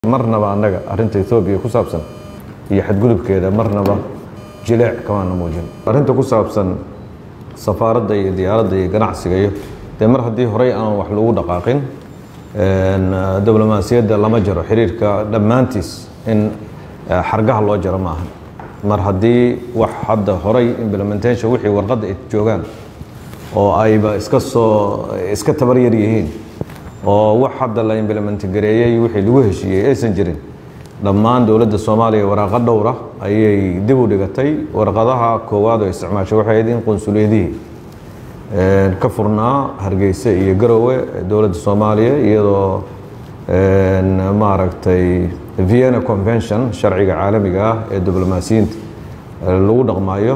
marnaba annaga arrinta ethoobiya ku saabsan iyo xadgudubkeeda marnaba jileec kamaana muujin arrinta ku saabsan safaaradda iyo diyaaradda iyo ganacsiga iyo dee mar haddii horey aan wax lagu dhaqaaqin diblomaasiyadda lama jaro xiriirka dhammaantiis in xargaha loo jaro maaha mar haddii wax hadda horay implementation wixii warqadda ay joogaan oo ayba iska soo iska tabar yar yihiin oo wax hadda la implement gareeyey wixii lagu heshiiyey aysan jirin dhammaan dowladda soomaaliya waraqo dhowra ayay dib u dhigatay warqadaha koowaad oo isticmaashay waxay ahayd in qunsuliyadihii ka furnaa hargeysa iyo garowe dowladda soomaaliya iyadoo maaragtay vienna convention sharciga caalamiga ah ee diblomaasiyiinta lagu dhaqmaayo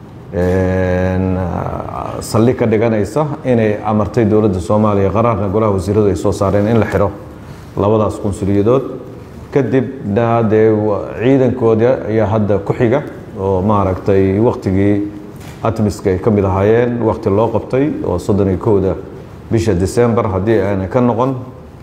saldhig ka dhiganaysa inay amartay dowladda soomaaliya qaraarna golaha wasiiradu ay soo saareen in la xiro labadaas qunsuliyadood kadib dee ciidankooda ayaa hadda ku xiga oo maaragtay waktigii atmiska ay ka mid ahaayeen wakti loo qabtay oo soddon iyo kowda bisha december haddii aanay ka noqon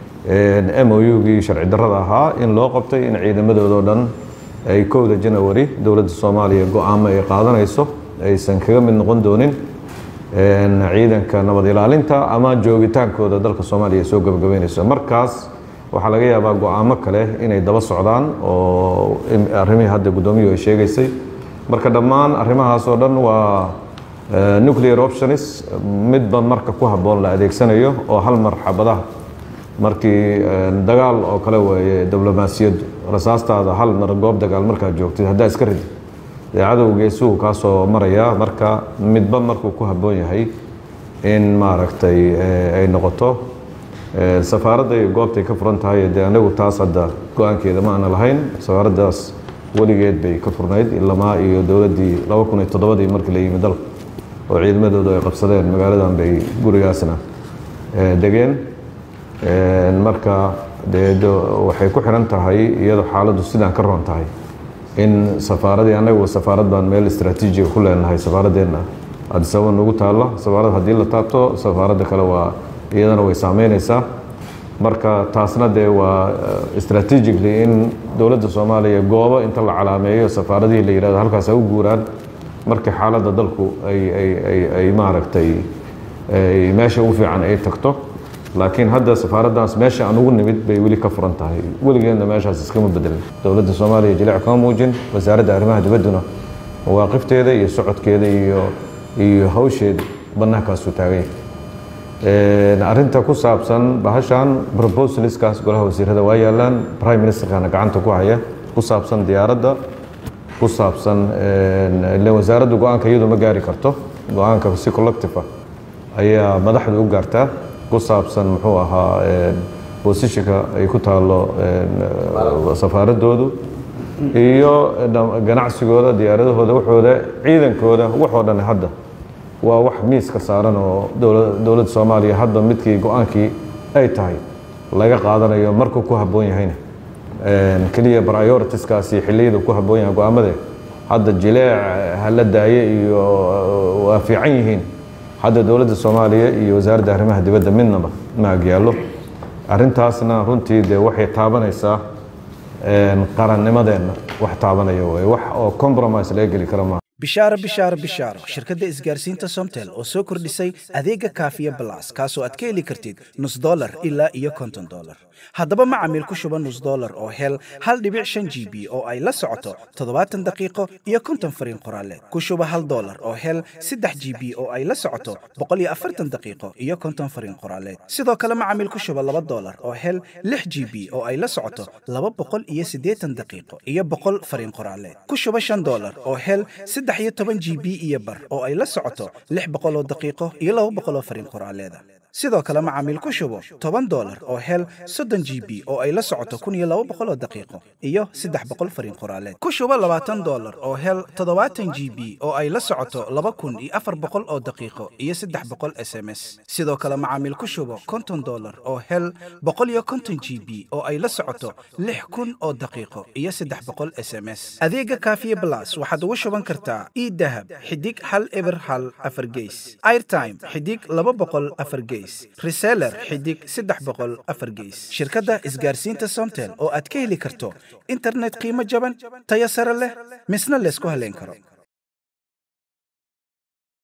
m o u-gii sharci darrada ahaa in loo qabtay in ciidamadoodao dhan ay kowda janawari dowladda soomaaliya go-aamo ay qaadanayso aysan kaga mid noqon doonin ciidanka nabad ilaalinta ama joogitaankooda dalka soomaaliya ay soo gabagabeynayso markaas waxaa laga yaabaa go-aamo kale inay daba socdaan oo arrimihii hadda guddoomiyuhu ay sheegaysay marka dhammaan arrimahaas oo dhan waa nuclear options midba marka ku habboon la adeegsanayo oo hal mar xabadaha markii dagaal oo kale weeye diblomaasiyaddu rasaastaada hal mar goob dagaal markaad joogtid haddaa iska ridid dee cadowgeesuhu kaa soo maraya marka midba markuu ku habboon yahay in maaragtay ay noqoto safaaradda iyo goobtay ka furan tahay dee anagu taas hadda go-aankeeda ma aana lahayn safaaraddaas weligeed bay ka furnayd ilamaa iyo dowladdii laba kun iyo toddobadii markii la yimi dalka oo ciidamadoodu ay qabsadeen magaaladan bay gurigaasna degeen marka dee waxay ku xiran tahay iyadoo xaaladdu sidaan ka roon tahay in safaaradii annagu safaarad baan meel istraatiijiga ku leenahay safaaradeenna adisababa nagu taalla safaarad haddii la taabto safaaradda kale waa iyadana way saameynaysaa marka taasna dee waa strategically in dowladda soomaaliya goobo inta la calaameeyo safaaradihii la yihahdo halkaas ha u guuraan markii xaaladda dalku ay ay ay ay maaragtay meesha ugu fiican ay tagto laakiin hadda safaaraddaas meesha aan ugu nimid bay weli ka furan tahay weligeedna meeshaas iskama bedelin dowladda soomaaliya jilic kama muujin wasaaradda arrimaha dibadduna mawaaqifteeda iyo socodkeeda iyo iyo hawsheeda bannaankaasuu taagay arrinta ku saabsan bahashan proposaliskaas golaha wasiirada waa yaalaan prime ministerkana gacanta ku haya ku saabsan diyaaradda ku saabsan ile wasaaraddu go-aanka iyadu ma gaari karto go-aanka si collective ah ayaa madaxdu u gaartaa ku saabsan muxuu ahaa bosishinka ay ku taalo safaaradoodu iyo ganacsigooda diyaaradahooda waxooda ciidankooda waxoo dhan hadda waa wax miiska saaran oo dowladda soomaaliya hadda midkii go-aankii ay tahay laga qaadanayo markuu ku habboon yahayna keliya prioritiskaasi xilliyada ku habboon yahay go-aamade hadda jileec hala daaye iyo waa fiican yihiin hadda dowladda soomaaliya iyo wasaaradda arrimaha dibadda midnaba ma agyaallo arrintaasna runtii dee waxay taabanaysaa qarannimadeenna wax taabanaya waye wax oo compromise laga geli kara maaha bishaaro bishaaro bishaaro shirkadda isgaarsiinta somtel oo soo kordhisay adeega kaafiya balas kaasoo aad ka heli kartid nus dolar ilaa iyo konton dolar haddaba macamiil ku shuba nus dolar oo hel hal dhibic shan g b oo ay la socoto toddobaatan daqiiqo iyo konton fariin qoraaleed ku shuba hal dolar oo hel saddex g b oo ay la socoto boqol iyo afartan daqiiqo iyo konton fariin qoraaleed sidoo kale macamiil ku shuba laba dolar oo hel lix g b oo ay la socoto laba boqol iyo siddeetan daqiiqo iyo boqol fariin qoraaleed ku shuba shan dolar oo hel saddex iyo toban g b iyo bar oo ay la socoto lix boqoloo daqiiqo iyo laba boqoloo fariin qoraaleeda sidoo kale macaamiil ku shubo toban dolar oo hel soddon g b oo ay la socoto kun iyo laba boqoloo daqiiqo iyo saddex boqol fariin qoraaleed ku shubo labaatan dolar oo hel toddobaatan g b oo ay la socoto laba kun iyo afar boqol oo daqiiqo iyo saddex boqol s m s sidoo kale macaamiil ku shubo konton dolar oo hel boqol iyo konton g b oo ay la socoto lix kun oo daqiiqo iyo saddex boqol s m s adeega kaafiye blas waxaad ugu shuban kartaa e dahab xidig hal eber hal afar geys airtime xidig laba boqol afar geys gees reseller xidig saddex boqol afar gees shirkadda isgaarsiinta somtel oo aad ka heli karto internet qiimo jaban tayo sare leh misna laysku haleyn karo